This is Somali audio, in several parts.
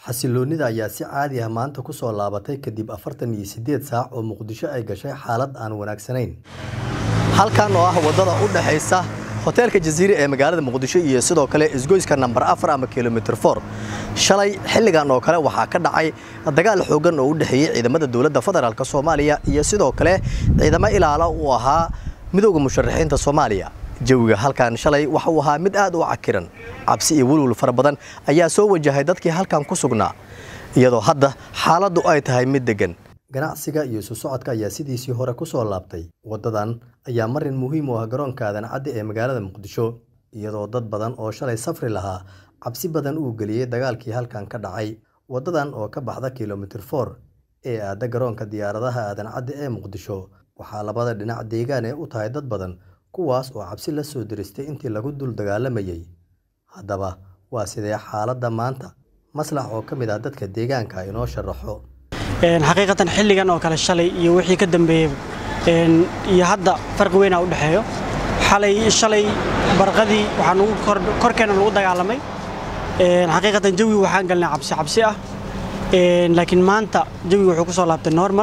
xasiloonida ayaa si caadi ah maanta ku soo laabatay kadib afartan iyo siddeed saac oo muqdisho ay gashay xaalad aan wanaagsanayn halkan oo ah waddada u dhexaysa hoteelka jasiire ee magaalada muqdisho iyo sidoo kale isgoyska nambar afar ama kilomitr for shalay xilligan oo kale waxaa ka dhacay dagaal xoogan oo u dhexeeyey ciidamada dowladda federaalk soomaaliya iyo sidoo kale ciidamo ilaala uu ahaa midowda musharaxiinta soomaaliya jawiga halkan shalay waxa uu ahaa mid aad u cakiran cabsi iyo welwel fara badan ayaa soo wajahay dadkii halkan ku sugnaa iyadoo hadda xaaladdu ay tahay mid deggan ganacsiga iyo isu socodka ayaa sidiisii hore ku soo laabtay waddadan ayaa marin muhiim u ah garoonka aadan cadde ee magaalada muqdisho iyadoo dad badan oo shalay safri lahaa cabsi badan uu geliyey dagaalkii halkan ka dhacay waddadan oo ka baxda kilomitr for ee aadda garoonka diyaaradaha aadan cadde ee muqdisho waxaa labada dhinac deegaan ee u tahay dad badan kuwaas oo cabsi la soo diristay intii lagu dul dagaalamayey haddaba waa sidee xaaladda maanta maslax oo ka mid ah dadka deegaanka inoo sharaxo xaqiiqatan xilligan oo kale shalay iyo wixii ka dambeeyey iyo hadda farqi weynaa u dhexeeyo xalay shalay barqadii waxaa nagu korkeena lagu dagaalamay xaqiiqatan jawi waxaan galnay cabsi cabsi ah laakiin maanta jawi wuxuu ku soo laabtay normal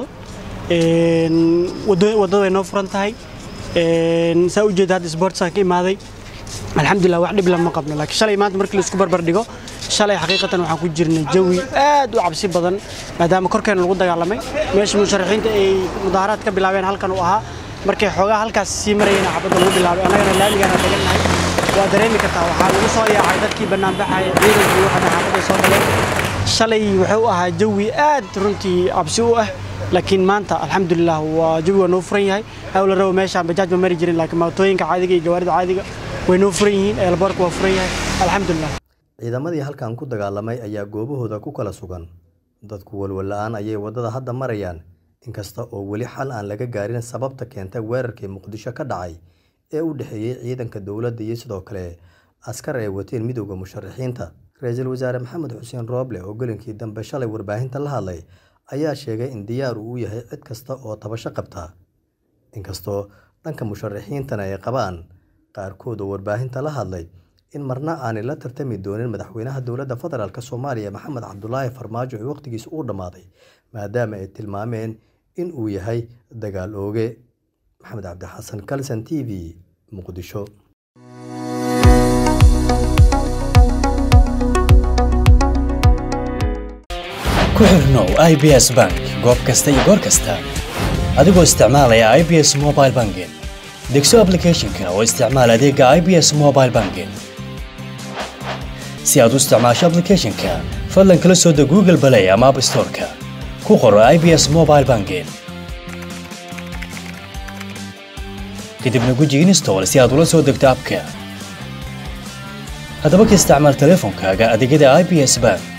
waddada way noo furan tahay saa u jeeda hadda sportsaan ka imaaday alxamdulilah wax dhib lama qabno laakiin shalay maanta markii laisku barbar dhigo shalay xaqiiqatan waxaan ku jirnay jawi aad u cabsi badan maadaama korkeena lagu dagaalamay meesha musharaxiinta ay mudaaharaad ka bilaabeen halkan uu ahaa markay xoogaa halkaas sii marayeen xabadda lagu bilaabay annagana laamigaana degannahay waa dareemi kartaa waxaa lagu soo yaacay dadkii bannaanbaxaya ciidankii waxana xaafadday soo galeen shalay wuxuu ahaa jawi aad runtii cabsi u ah laakiin maanta alxamdulilah waa jawi waa noo furan yahay hawla rabo meeshaan bajaaj ma mari jirin laakiin mootooyinka caadiga iyo gawaarida caadiga way noo furan yihiin eelboorka waa furan yahay alxamdulilah ciidamadii halkan ku dagaalamay ayaa goobahooda ku kala sugan dadku walwal-la'aan ayay waddada hadda marayaan inkasta oo weli xal aan laga gaarin sababta keentay weerarkii muqdisho ka dhacay ee u dhexeeyey ciidanka dowladda iyo sidoo kale askar ay wateen midowda musharaxiinta ra-iisul wasaare maxamed xuseen rooble oo gelinkii dambe shalay warbaahinta la hadlay ayaa sheegay in diyaar uu yahay cid kasta oo tabasho qabta inkastoo dhanka musharaxiintana ay qabaan qaarkood oo warbaahinta la hadlay in marna aanay la tartami doonin madaxweynaha dowladda federaalk soomaaliya maxamed cabdulaahi farmaajo ee wakhtigiisa uu dhammaaday maadaama ay tilmaameen in uu yahay dagaal ooge maxamed cabdixasan kalson t v muqdisho ku xirnow i b s bank goob kasta iyo goor kasta adigoo isticmaalaya i b s mobile banking degso ablicathonka oo isticmaal adeega i b s mobile banking si aad u isticmaasho ablicathonka fadlan kala soo deg google balay ama app storeka ku qoro i b s mobile banking kadibna guji install si aad ula soo degto abka haddaba ka isticmaal teleefonkaaga adeegyada i b s bank